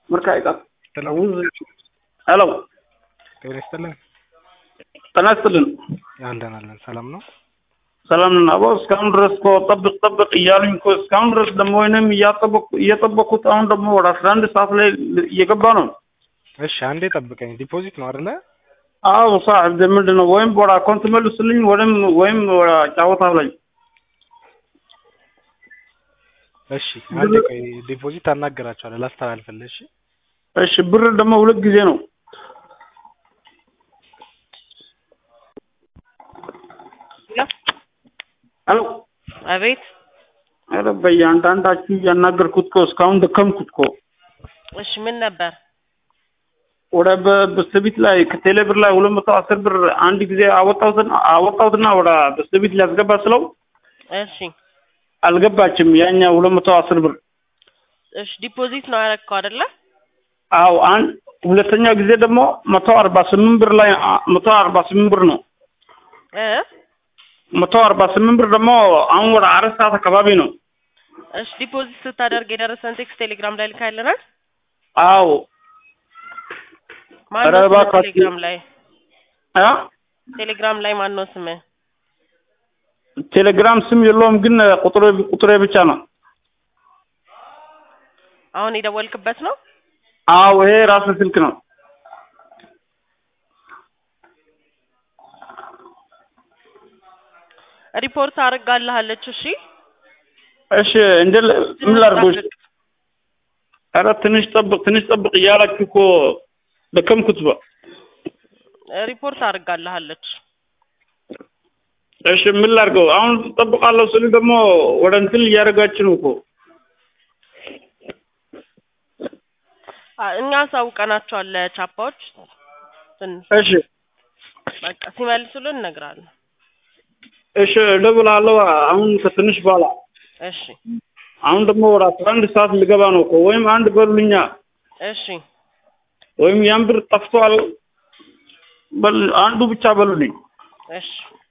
marka ay qab Hello. ሄሎ ጤና ይስጥልን። ጤና ይስጥልን አለን አለን። ሰላም ነው። ሰላም ነን አቦ እስካሁን ድረስ እኮ ጠብቅ ጠብቅ እያሉኝ እኮ እስካሁን ድረስ ደግሞ ወይንም እያጠበቁ እየጠበቁት አሁን ደግሞ ወደ አስራ አንድ ሰዓት ላይ እየገባ ነው እሺ አንዴ ጠብቀኝ። ዲፖዚት ነው አይደለ? አዎ ሳሕብ ምንድን ነው ወይም ወደ አካውንት መልስልኝ ወይም ወይም ወደ ጫወታው ላይ እሺ አንዴ ቆይ። ዲፖዚት አናገራቸዋለሁ ላስተላልፍልህ። እሺ እሺ ብር ደግሞ ሁለት ጊዜ ነው ሄሎ አቤት ኧረ በየአንዳንዳችሁ እያናገርኩት እኮ እስካሁን ደከምኩት እኮ እሺ ምን ነበር ወደ በስተቢት ላይ ከቴሌ ብር ላይ ሁለት መቶ አስር ብር አንድ ጊዜ አወጣሁትና አወጣሁትና ወደ በስተቢት ሊያስገባ ስለው እሺ አልገባችም ያኛ ሁለት መቶ አስር ብር እሺ ዲፖዚት ነው ያደረግከው አይደለ አዎ አንድ ሁለተኛ ጊዜ ደግሞ መቶ አርባ ስምንት ብር ላይ አ- መቶ አርባ ስምንት ብር ነው እ መቶ አርባ ስምንት ብር ደግሞ አሁን ወደ አራት ሰዓት አካባቢ ነው እሺ ዲፖዚት ስታደርግ የደረሰን ቴክስት ቴሌግራም ላይ ልካይልናል አዎ ማን ኧረ ነው ስምህ እባካችሁ። ቴሌግራም ላይ አ ቴሌግራም ላይ ማን ነው ስምህ ቴሌግራም ስም የለውም ግን ቁጥሬ ቁጥሬ ብቻ ነው አሁን የደወልክበት ነው አዎ ይሄ ራስ ስልክ ነው ሪፖርት አድርጋልሃለች እሺ እሺ እንደ ምን ላድርጎሽ ኧረ ትንሽ ጠብቅ ትንሽ ጠብቅ እያላችሁ እኮ ደከምኩት በ ሪፖርት አድርጋልሃለች እሺ ምን ላድርገው አሁን ጠብቃለሁ ስል ደግሞ ወደ እንትን እያደረጋችሁ ነው እኮ አ- እኛ አሳውቀናቸዋል ለቻፓዎች ትንሽ እሺ በቃ ሲመልሱልን እነግራለን እሺ እደውላለሁ አሁን ከትንሽ በኋላ እሺ አሁን ደግሞ ወደ አስራ አንድ ሰዓት ልገባ ነው እኮ ወይም አንድ በሉልኛ እሺ ወይም ያን ብር ጠፍቷል በል አንዱ ብቻ በሉልኝ እሺ